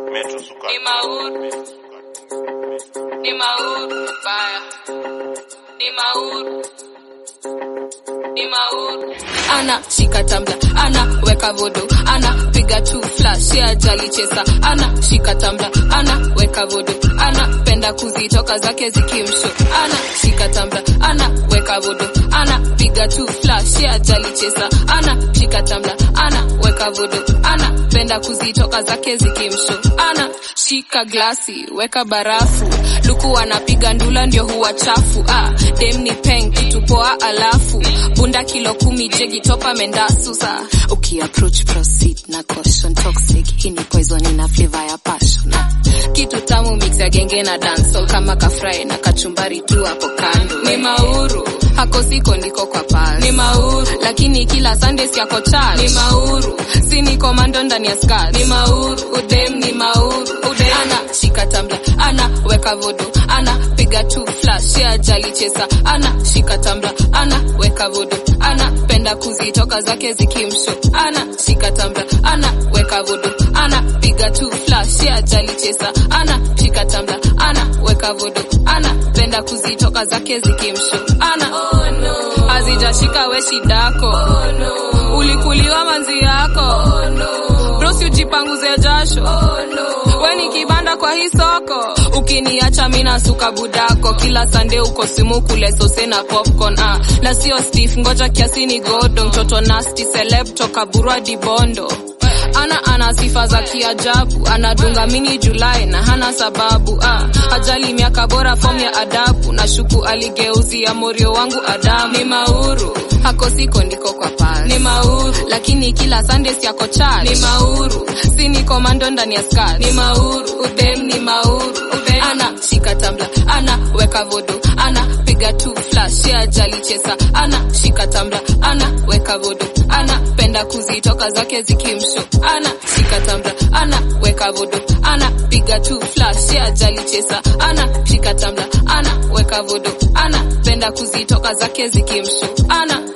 Metro Sukari. Ni mauru. Ni mauru baya. Ni mauru. Ni mauru. Ana shika tambla, ana weka vodo, ana piga tu flash ya jali chesa, ana shika tambla, ana weka vodo, ana penda kuzitoka zake zikimsho, ana shika tambla, ana weka vodo, ana piga tu flash ya jali chesa, ana shika tambla, ana weka vodo, ana penda kuzitoka zake zikimsho, ana shika glasi, weka barafu, luku anapiga ndula ndio huwa chafu, ah, dem ni peng kitu poa alafu bunda kilo kumi jegi topa mendasu sa ukiapproach proceed na caution toxic hii ni poison ina flavor ya passion ah. kitu tamu mix ya genge na dancehall kama kafry na kachumbari tu hapo kando ni mauru hako siko niko kwa pasi ni mauru lakini kila sunday yako church ni mauru si ni komando ndani ya skirt ni mauru udem ni mauru udem ana shika tambla ana weka vodo ana piga tu flash ya jali chesa ana shika tambla ana weka vodo ana penda kuzitoka zake zikimsho ana shika tambla ana weka vodo ana piga tu flash ya jali chesa ana shika tambla ana weka vodo ana penda kuzitoka zake zikimsho ana oh, no. hazijashika we shidako oh, no. ulikuliwa manzi yako oh, no. brosi ujipanguze jasho oh, no. we ni kibanda kwa hii soko ukiniacha mina suka budako kila sande uko simu kule sose na popcorn ah. na sio stif ngoja kiasi ni godo mtoto nasti celeb toka burwa dibondo ana ana sifa za kiajabu anadunga mini julai na hana sababu ah. ajali miaka bora fom ya adabu na shuku aligeuzia morio wangu adamu ni mauru hako siko ndiko kwa pasi ni mauru lakini kila sunday yako church ni mauru si ni komando ndani ya skirt ni mauru udem ni mauru udem ana shika tambla ana weka vodo ana piga tu flash ya jali chesa ana shika tambla ana weka vodo ana penda kuzitoka zake zikimsho ana shika tambla ana weka vodo ana piga tu flash ya jali chesa ana shika tambla ana weka vodo ana penda kuzitoka zake zikimsho ana